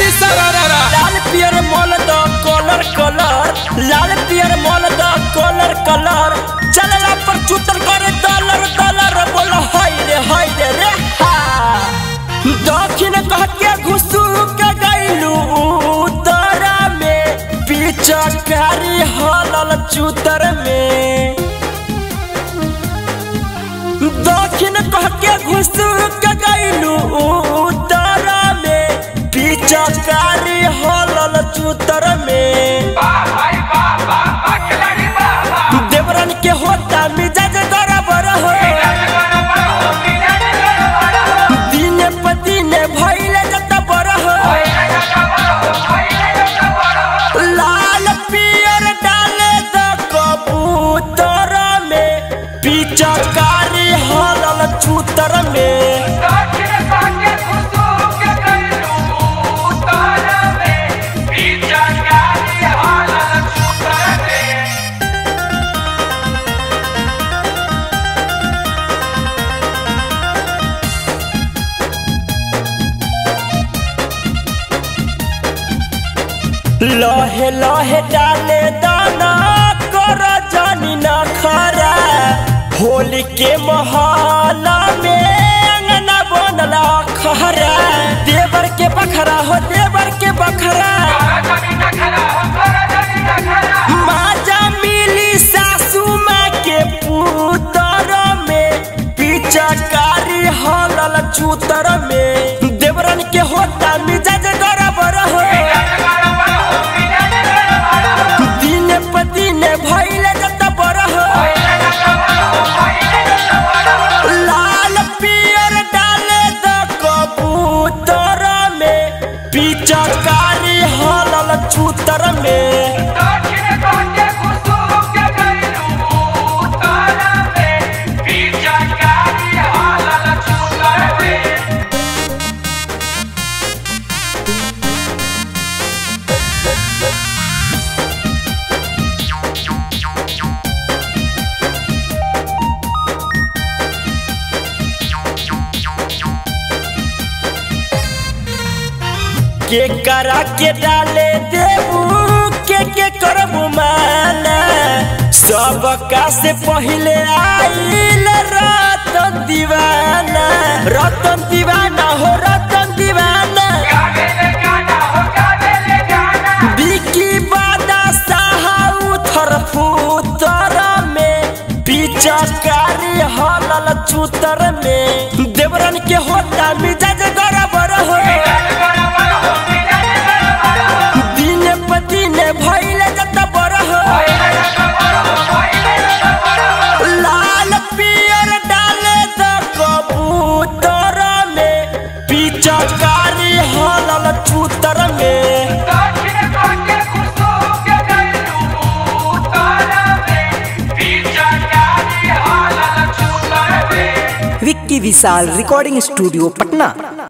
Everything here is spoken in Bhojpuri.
सरररा लाल पियर मोल द कलर कलर लाल पियर मोल द कलर कलर चलला पर चुतर करे डॉलर डॉलर बोल हाय रे हाय रे रे हा दक्षिण कह के घुसू के गइलू उतरा में पिचकारी हलल चुतर में दक्षिण कह के घुसू के गइलू उतरा में पिचकारी हलल चुतर में देवरन के होता मिजाज गड़बड़ हो दिने प दिने भइले जत बड़ हो लाल पियर डाले द कबूतर में पिचकारी हलल चूतर में लहे लहे डाले दाना कर जानी ना खरा होली के महाला में अंगना बनला खरा देवर के बखरा हो देवर के बखरा माजा मिली सासू माँ के पुतर में पिचकारी हलल चूतर में देवरन के होता मिजाज गड़बड़ हो दिने प दिने भइले जत बड़ हो लाल पियर डाले द कबूतर में पिचकारी हलल चूतर में के करा के डाले देबू के के करबू माना सब का से पहले आइल रतन दीवाना रतन दीवाना हो रतन दीवाना बिकी बादा साहा उथर फूतर में पिचकारी हलल चूतर में देवरन के होता मिजाज गड़बड़ हो दिने प दिने भइले जत बड़ हो लाल पियर डाले द कबूतर में पिचकारी हलल चूतर में विक्की विशाल रिकॉर्डिंग स्टूडियो पटना